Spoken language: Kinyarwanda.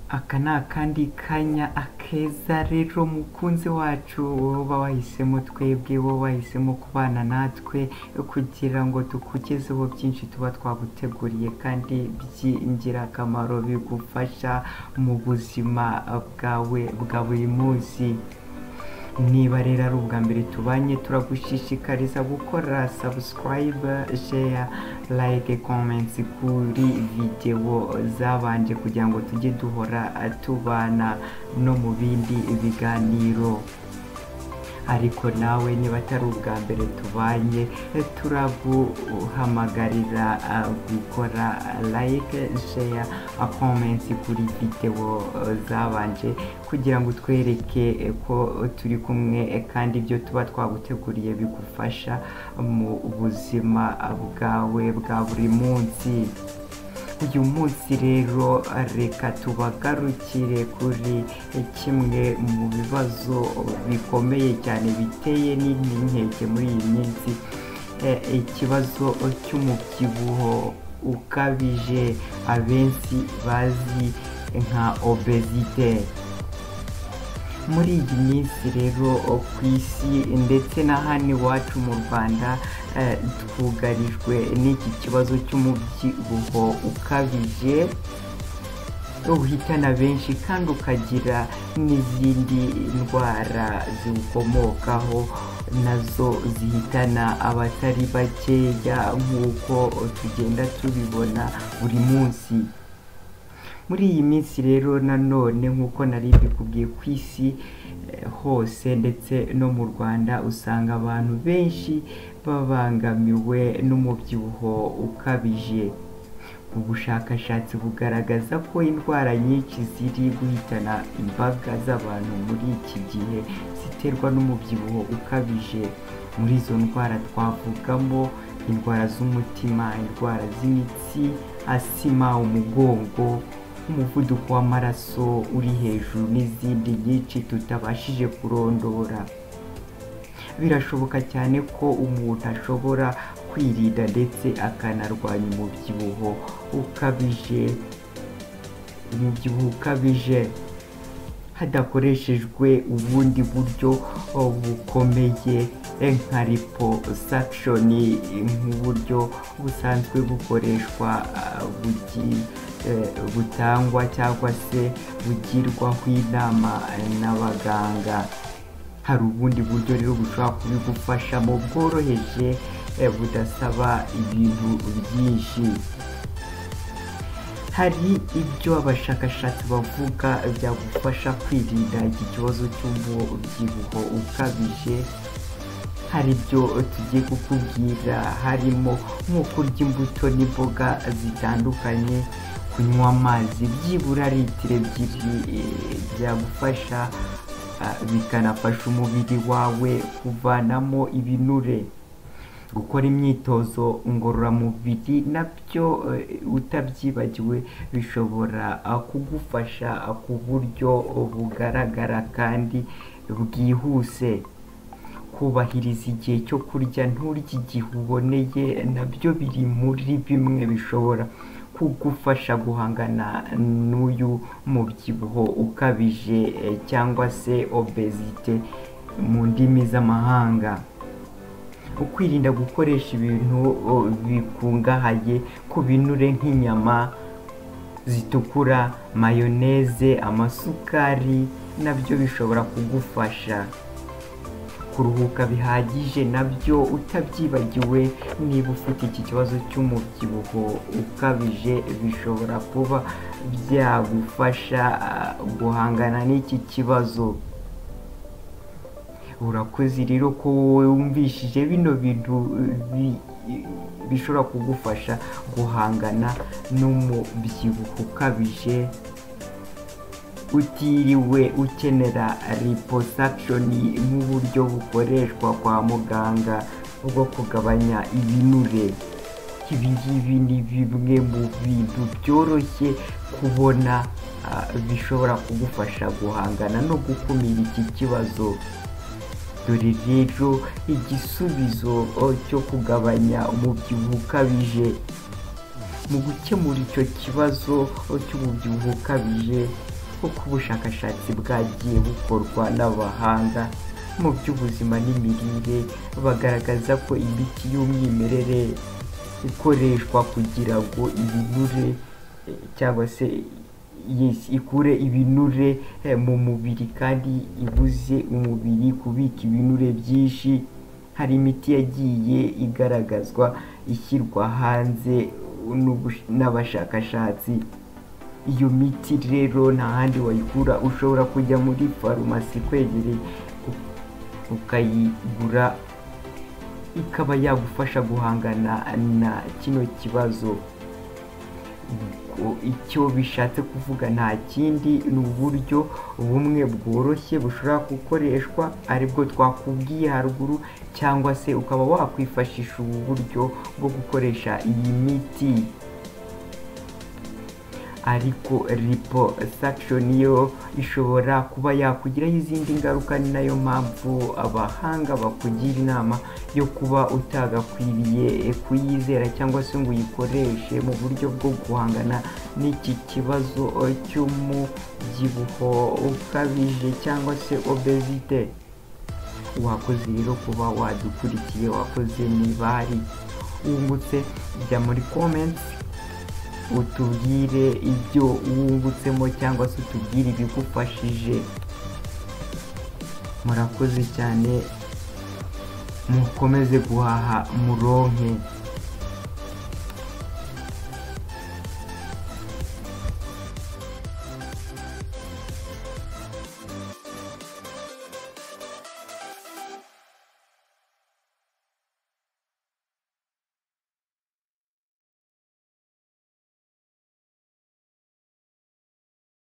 Aka ni akandi kanya akeza rero mukunzi wacu wowe uba wahisemo twebwe wowe wahisemo kubana natwe kugira ngo tukugezeho byinshi tuba twaguteguriye kandi by'ingirakamaro bigufasha mu buzima bwawe bwa buri munsi niba rero ari ubwa mbere tubanye turagushishikariza gukora sabusikarayibe sheya layike komenti kuri videwo zabanje kugira ngo tujye duhora tubana no mu bindi biganiro ariko nawe niba atari ubwa mbere tubanye turaguhamagarira gukora layike sheya komenti kuri videwo zabanje kugira ngo utwereke ko turi kumwe kandi ibyo tuba twaguteguriye bigufasha mu buzima bwawe bwa buri munsi uyu munsi rero reka tubagarukire kuri kimwe mu bibazo bikomeye cyane biteye n'inkeke muri iyi minsi ikibazo cy'umubyibuho ukabije abenshi bazi nka obezite muri iyi minsi rero ku isi ndetse na hano iwacu mu rwanda twugarijwe n'iki kibazo cy'umubyibuho ukabije uhitana benshi kandi ukagira n'izindi ndwara ziwukomokaho nazo zihitana abatari bakeya nk'uko tugenda tubibona buri munsi muri iyi minsi rero nanone nk'uko nari mbikubwiye ku isi hose ndetse no mu rwanda usanga abantu benshi babangamiwe n'umubyibuho ukabije ubushakashatsi bugaragaza ko indwara nyinshi ziri guhitana imbaga z'abantu muri iki gihe ziterwa n'umubyibuho ukabije muri izo ndwara twavugamo indwara z'umutima indwara z'imitsi asima umugongo umuvuduko w'amaraso uri hejuru n'izindi nyinshi tutabashije kurondora birashoboka cyane ko umuntu ashobora kwirinda ndetse akanarwanya umubyibuho ukabije umubyibuho ukabije hadakoreshejwe ubundi buryo bukomeye nka liposakishoni nk'uburyo busanzwe bukoreshwa bugiye butangwa cyangwa se bugirwaho inama n'abaganga hari ubundi buryo rero bushobora kubigufashamo bworoheje budasaba ibintu byinshi hari ibyo abashakashatsi bavuga byagufasha kwirinda iki kibazo cy'umubyibuho ukabije hari ibyo tugiye kukubwira harimo nko kurya imbuto n'imboga zitandukanye kunywa amazi byibura litiro ebyiri byagufasha bikanafasha umubiri wawe kuvanamo ibinure gukora imyitozo ngororamubiri nabyo utabyibagiwe bishobora kugufasha ku buryo bugaragara kandi bwihuse kubahiriza igihe cyo kurya nturye igihe uboneye nabyo biri muri bimwe bishobora kugufasha guhangana n'uyu mubyibuho ukabije cyangwa se obezite mu ndimi z'amahanga ukwirinda gukoresha ibintu bikungahaye ku binure nk'inyama zitukura mayoneze amasukari nabyo bishobora kugufasha kuruhuka bihagije nabyo utabyibagiwe niba ufite iki kibazo cy'umubyibuho ukabije bishobora kuba byagufasha guhangana n'iki kibazo urakoze rero ko wowe wumvishije bino bintu bishobora kugufasha guhangana n'umubyibuho ukabije utiriwe ukenera liposakishoni nk'uburyo bukoreshwa kwa muganga bwo kugabanya ibinure ibi ngibi ni bimwe mu bintu byoroshye kubona bishobora kugufasha guhangana no gukumira iki kibazo dore rero igisubizo cyo kugabanya umubyibuho ukabije mu gukemura icyo kibazo cy'umubyibuho ukabije uko ubushakashatsi bwagiye bukorwa n'abahanga mu by'ubuzima n'imirire bagaragaza ko imiti y'umwimerere ikoreshwa kugira ngo ibinure eh, cyangwa se yes, ikure ibinure eh, mu mubiri kandi ibuze umubiri kubika ibinure byinshi hari imiti yagiye igaragazwa ishyirwa hanze n'ubush- n'abashakashatsi iyo miti rero nta handi wayikura ushobora kujya muri farumasi ikwegereye u- ukayigura ikaba yagufasha guhangana na kino kibazo Ubwo icyo bishatse kuvuga nta kindi ni uburyo bumwe bworoshye bushobora gukoreshwa aribwo twakubwiye haruguru cyangwa se ukaba wakwifashisha ubu buryo bwo gukoresha iyi miti ariko liposuction yo ishobora kuba yakugiraho izindi ngaruka ni nayo mpamvu abahanga bakugira inama yo kuba utagakwiriye kuyizera cyangwa se ngo uyikoreshe mu buryo bwo guhangana n'iki kibazo cy'umubyibuho ukabije cyangwa se obesite wakoze rero kuba wadukurikiye wakoze niba hari wungutse jya muri comments utubwire ibyo wungutsemo cyangwa se utubwire ibigufashije murakoze cyane mukomeze guhaha muronke